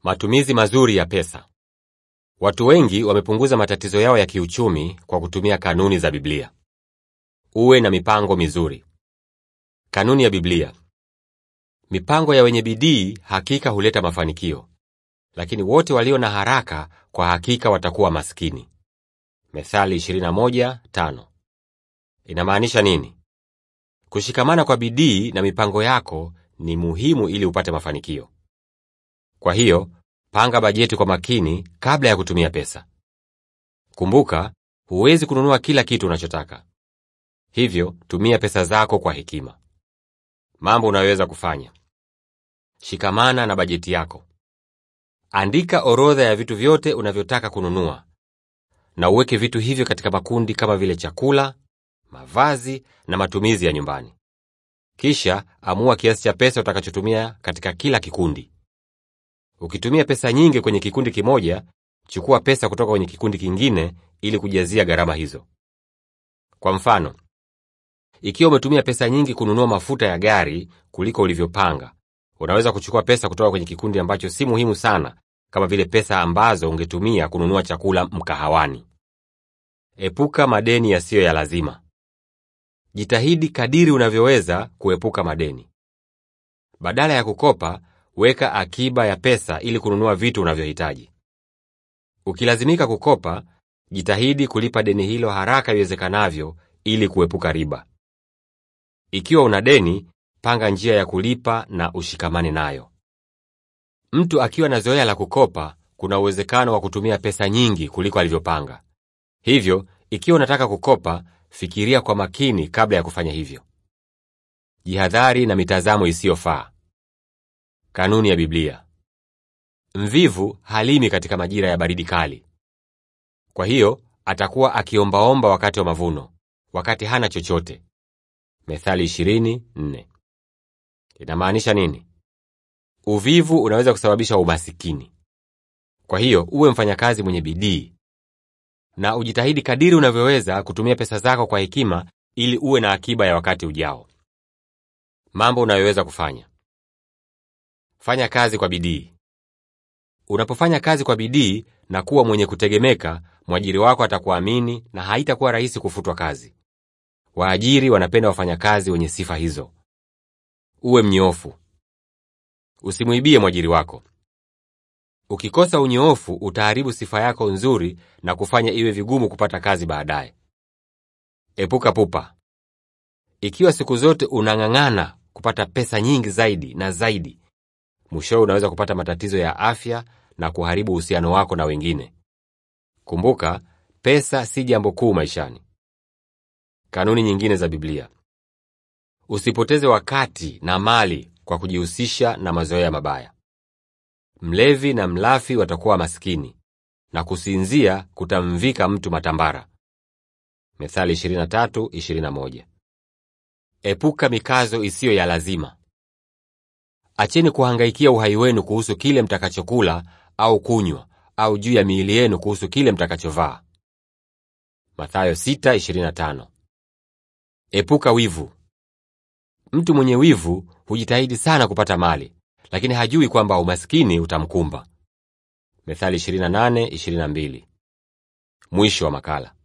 Matumizi mazuri ya pesa. Watu wengi wamepunguza matatizo yao ya kiuchumi kwa kutumia kanuni za Biblia. Uwe na mipango mizuri. Kanuni ya Biblia. Mipango ya wenye bidii hakika huleta mafanikio, lakini wote walio na haraka kwa hakika watakuwa maskini. Methali 21:5. Inamaanisha nini? Kushikamana kwa bidii na mipango yako ni muhimu ili upate mafanikio. Kwa hiyo, panga bajeti kwa makini kabla ya kutumia pesa. Kumbuka, huwezi kununua kila kitu unachotaka. Hivyo, tumia pesa zako kwa hekima. Mambo unayoweza kufanya. Shikamana na bajeti yako. Andika orodha ya vitu vyote unavyotaka kununua na uweke vitu hivyo katika makundi kama vile chakula, mavazi na matumizi ya nyumbani. Kisha amua kiasi cha pesa utakachotumia katika kila kikundi. Ukitumia pesa nyingi kwenye kikundi kimoja, chukua pesa kutoka kwenye kikundi kingine ili kujazia gharama hizo. Kwa mfano, ikiwa umetumia pesa nyingi kununua mafuta ya gari kuliko ulivyopanga, unaweza kuchukua pesa kutoka kwenye kikundi ambacho si muhimu sana, kama vile pesa ambazo ungetumia kununua chakula mkahawani. Epuka madeni yasiyo ya lazima. Jitahidi kadiri unavyoweza kuepuka madeni. Badala ya kukopa, weka akiba ya pesa ili kununua vitu unavyohitaji. Ukilazimika kukopa, jitahidi kulipa deni hilo haraka iwezekanavyo ili kuepuka riba. Ikiwa una deni, panga njia ya kulipa na ushikamane nayo. Mtu akiwa na zoea la kukopa, kuna uwezekano wa kutumia pesa nyingi kuliko alivyopanga. Hivyo, ikiwa unataka kukopa, fikiria kwa makini kabla ya kufanya hivyo. Jihadhari na mitazamo isiyofaa. Kanuni ya Biblia. Mvivu halimi katika majira ya baridi kali. Kwa hiyo, atakuwa akiombaomba wakati wa mavuno, wakati hana chochote. Methali 20:4. Inamaanisha nini? Uvivu unaweza kusababisha umasikini. Kwa hiyo, uwe mfanyakazi mwenye bidii na ujitahidi kadiri unavyoweza kutumia pesa zako kwa hekima ili uwe na akiba ya wakati ujao. Mambo unayoweza kufanya. Fanya kazi kwa bidii. Unapofanya kazi kwa bidii na kuwa mwenye kutegemeka, mwajiri wako atakuamini na haitakuwa rahisi kufutwa kazi. Waajiri wanapenda wafanyakazi wenye sifa hizo. Uwe mnyoofu. Usimwibie mwajiri wako. Ukikosa unyoofu, utaharibu sifa yako nzuri na kufanya iwe vigumu kupata kazi baadaye. Epuka pupa. Ikiwa siku zote unang'ang'ana kupata pesa nyingi zaidi na zaidi, mwishowe unaweza kupata matatizo ya afya na kuharibu uhusiano wako na wengine. Kumbuka, pesa si jambo kuu maishani. Kanuni nyingine za Biblia. Usipoteze wakati na mali kwa kujihusisha na mazoea mabaya. Mlevi na mlafi watakuwa maskini na kusinzia kutamvika mtu matambara. Methali 23:21. Epuka mikazo isiyo ya lazima. Acheni kuhangaikia uhai wenu kuhusu kile mtakachokula au kunywa au juu ya miili yenu kuhusu kile mtakachovaa. Mathayo 6:25. Epuka wivu. Mtu mwenye wivu hujitahidi sana kupata mali, lakini hajui kwamba umaskini utamkumba. Methali 28:22. Mwisho wa makala.